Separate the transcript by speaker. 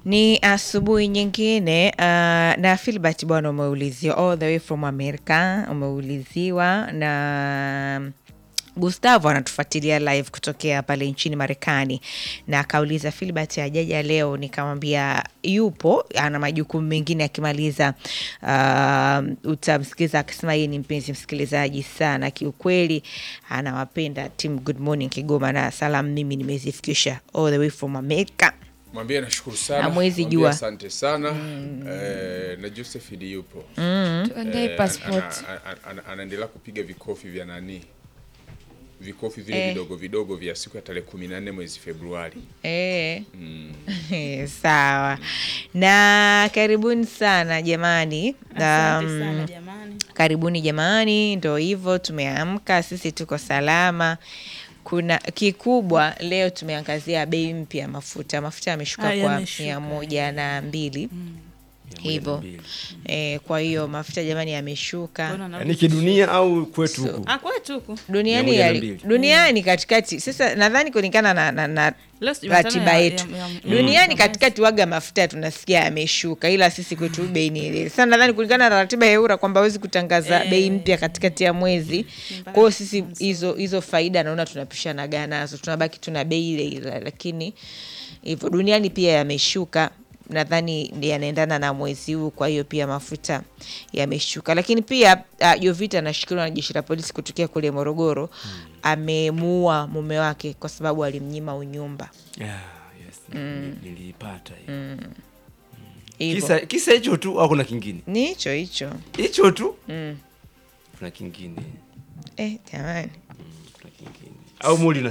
Speaker 1: Ni asubuhi nyingine uh, na Filbert bwana, umeuliziwa all the way from America, umeuliziwa na Gustavo anatufuatilia live kutokea pale nchini Marekani, na akauliza Filbert ajaja leo. Nikamwambia yupo, ana majukumu mengine akimaliza. Uh, utamsikiza akisema yeye ni mpenzi msikilizaji sana, kiukweli anawapenda team Good Morning Kigoma, na salamu mimi nimezifikisha all the way from America.
Speaker 2: Mwambie nashukuru sana.
Speaker 1: Hamwezi
Speaker 2: Mwambie
Speaker 1: jua.
Speaker 2: Asante sana. Eh, na Josephine yupo.
Speaker 3: Tuandae
Speaker 2: Eh,
Speaker 3: passport.
Speaker 2: ana- ana- ana- Anaendelea kupiga vikofi vya nani? Vikofi vile
Speaker 1: Eh.
Speaker 2: vidogo vidogo vya siku ya tarehe 14 mwezi Februari.
Speaker 1: Eh. Sawa na karibuni sana jamani.
Speaker 4: Asante
Speaker 1: Um,
Speaker 4: sana jamani.
Speaker 1: Karibuni jamani, ndo hivyo tumeamka, sisi tuko salama. Kuna kikubwa leo tumeangazia bei mpya ya mafuta. Mafuta yameshuka
Speaker 4: Ah,
Speaker 1: kwa
Speaker 4: yameshuka.
Speaker 1: mia moja na mbili hivyo eh, kwa hiyo mafuta jamani yameshuka
Speaker 4: Mbona na-
Speaker 5: Yaani kidunia au kwetu
Speaker 1: So-
Speaker 5: huku?
Speaker 4: Ah, kwetu huku.
Speaker 1: duniani,
Speaker 5: Mia moja na
Speaker 1: yali-
Speaker 5: mbili.
Speaker 1: duniani katikati. Sasa nadhani kulingana na, na, na
Speaker 4: Leo si Jumatano
Speaker 1: ratiba
Speaker 4: ya-
Speaker 1: yetu
Speaker 4: ya- ya- ya-
Speaker 1: duniani
Speaker 4: ya-
Speaker 1: katikati waga mafuta tunasikia yameshuka, ila sisi kwetu bei ni ile. Sasa nadhani kulingana na ratiba ya EURA kwamba hawezi kutangaza
Speaker 4: Eh.
Speaker 1: bei mpya katikati ya mwezi. Kwa hiyo sisi hizo hizo faida naona tunapishanaga nazo, tunabaki tuna bei ile ile, lakini hivyo duniani pia yameshuka nadhani ndi yanaendana na mwezi huu, kwa hiyo pia mafuta yameshuka. Lakini pia uh, Jovita anashikiliwa na jeshi la polisi kutokea kule Morogoro. Amemuua mume wake kwa sababu alimnyima unyumba.
Speaker 5: Yeah, yes, nili- niliipata hiyo.
Speaker 1: Hivyo.
Speaker 5: Kisa kisa hicho tu au kuna kingine?
Speaker 1: Ni hicho hicho.
Speaker 5: Hicho tu? Kuna kingine.
Speaker 1: Eh, jamani.
Speaker 5: Kuna kingine. Au muli